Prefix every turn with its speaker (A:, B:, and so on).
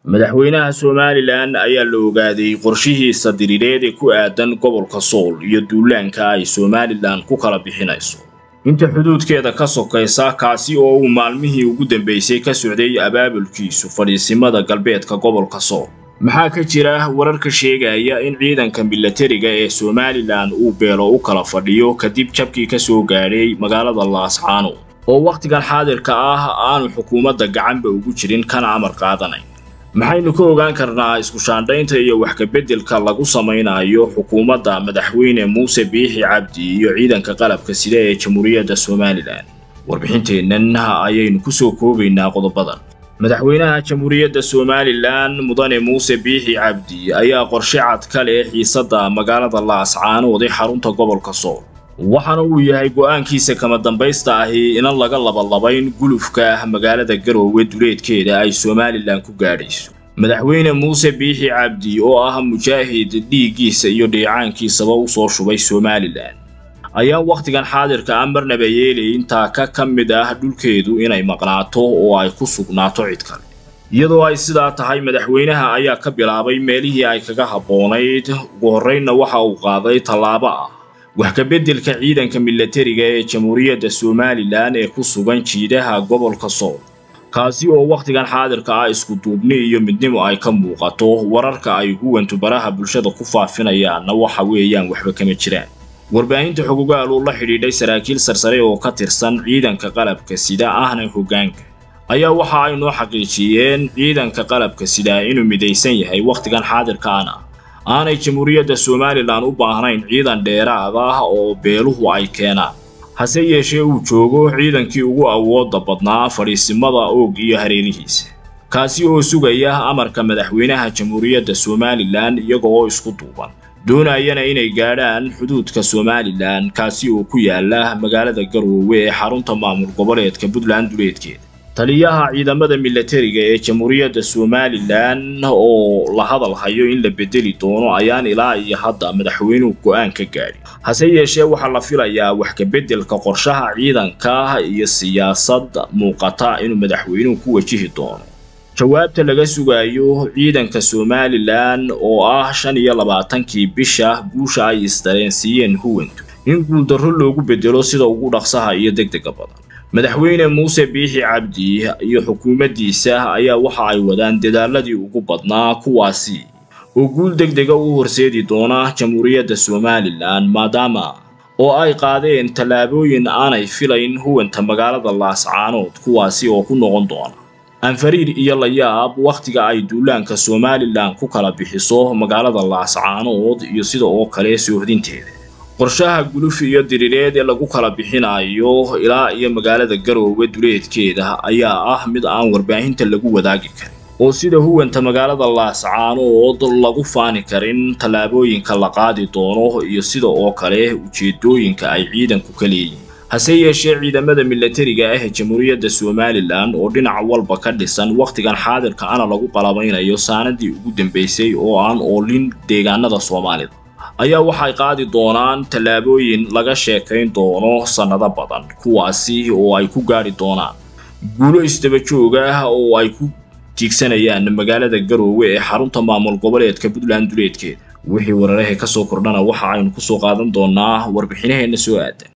A: madaxweynaha somalilan ayaa la ogaaday qorshihiisa diriireed ee ku aadan gobolka sool iyo duulaanka ay somalilan ku kala bixinayso inta xuduudkeeda ka sokaysa kaasi oo uu maalmihii ugu dambeysay ka socday abaabulkiisu fadhiisimada galbeedka gobolka sool maxaa ka jira wararka sheegaya in ciidanka milatariga ee somalilan uu beelo u kala fadhiyo kadib jabkii ka soo gaadhay magaalada laascaano oo wakhtigan xaadirka ah aanu xukuumadda gacanba ugu jirin kana amar qaadanayn maxaynu ka ogaan karnaa isku shaandhaynta iyo wax kabeddelka lagu samaynayo xukuumadda madaxweyne muuse biixi cabdi iyo ciidanka qalabka sida ee jamhuuriyadda somalilan warbixinteennan ayaynu ku soo koobaynaa qodobadan madaxweynaha jamhuuriyadda somalilan mudane muuse biixi cabdi ayaa qorshe cad ka leh xiisadda magaalada laascaanood ee xarunta gobolka sool waxaana uu yahay go'aankiisa kama dambaysta ahi inan laga labalabayn gulufka magaalada garoowe duleedkeeda ay somalilan ku gaadhayso madaxweyne muuse biixi cabdi oo ah mujaahid dhiiggiisa iyo dheecaankiisaba u soo shubay somalilan ayaa wakhtigan xaadirka ah marnaba yeelay intaa ka ka mid ah dhulkeedu inay maqnaato oo ay ku sugnaato cid kale iyadoo ay sidaa tahay madaxweynaha ayaa ka bilaabay meelihii ay kaga habboonayd ugu horraynna waxa uu qaaday tallaabo ah wax kabeddelka ciidanka milatariga ee jamhuuriyadda somalilan ee ku sugan jiidaha gobolka sool kaasi oo wakhtigan xaadirka ah isku duubni iyo midnimo ay ka muuqato wararka ay huwantu baraha bulshada ku faafinayaanna waxa weeyaan waxba kama jiraan warbaahinta xogogaal uu la xidhiidhay saraakiil sarsare oo ka tirsan ciidanka qalabka sida ahna hoggaanka ayaa waxa ay noo xaqiijiyeen ciidanka qalabka sida inuu midaysan yahay wakhtigan xaadirkaana aanay jamhuuriyadda somalilan u baahnayn ciidan dheeraad ah oo beeluhu ay keenaan hase yeeshee uu joogo ciidankii ugu awoodda badnaa fadhiisimada oog iyo hareerihiisa kaasi oo sugaya amarka madaxweynaha jamhuuriyadda somalilan iyaga oo isku duuban doonayana inay gaadhaan xuduudka somalilan kaasi oo ku yaala magaalada garoowe ee xarunta maamul goboleedka puntland duleedkeeda taliyaha ciidamada milatariga ee jamhuuriyadda somalilan oo la hadal hayo in la bedeli doono ayaan ilaa iyo hadda madaxweynuhu go'aan ka gaadhin hase yeeshee waxaa la filayaa wax kabeddelka qorshaha ciidanka iyo siyaasad muuqata inuu madaxweynuhu ku wajihi doono jawaabta laga sugayo ciidanka somalilan oo ah shan iyo labaatankii bisha guusha ay isdareensiiyeen huwantu in guuldarro loogu bedelo sida ugu dhaqsaha iyo degdega badan madaxweyne muuse biixi cabdi iyo xukuumaddiisa ayaa waxa ay wadaan dadaaladii ugu badnaa kuwaasi oo guul degdega u horseedi doona jamhuuriyadda somalilan maadaama oo ay qaadeen tallaabooyin aanay filayn huwanta magaalada laascaanood kuwaasi oo ku noqon doona anfariir iyo layaab wakhtiga ay duulaanka somalilan ku kala bixiso magaalada laascaanood iyo sida oo kale soohdinteeda qorshaha guluf iyo diriireed ee lagu kala bixinayo ilaa iyo magaalada garoowe duleedkeeda ayaa ah mid aan warbaahinta lagu wadaagi karin oo sida huwanta magaalada laascaanood lagu faani karin tallaabooyinka la qaadi doono iyo sida oo kale ujeedooyinka ay ciidanku ka leeyihin hase yeeshee ciidamada milatariga ah ee jamhuuriyadda somalilan oo dhinac walba ka dhisan wakhtigan xaadirka ana lagu qalabaynayo saanadii ugu dambaysay oo aan oolin deegaanada soomaalida ayaa waxay qaadi doonaan tallaabooyin laga sheekayn doono sannado badan kuwaasi oo ay ku gaadhi doonaan guulo isdaba joog ah oo ay ku tiigsanayaan magaalada garoowe ee xarunta maamul goboleedka puntland duleedkeeda wixii wararahe ka soo kordhana waxa aynu ku soo qaadan doonaa warbixinaheenna soo aadan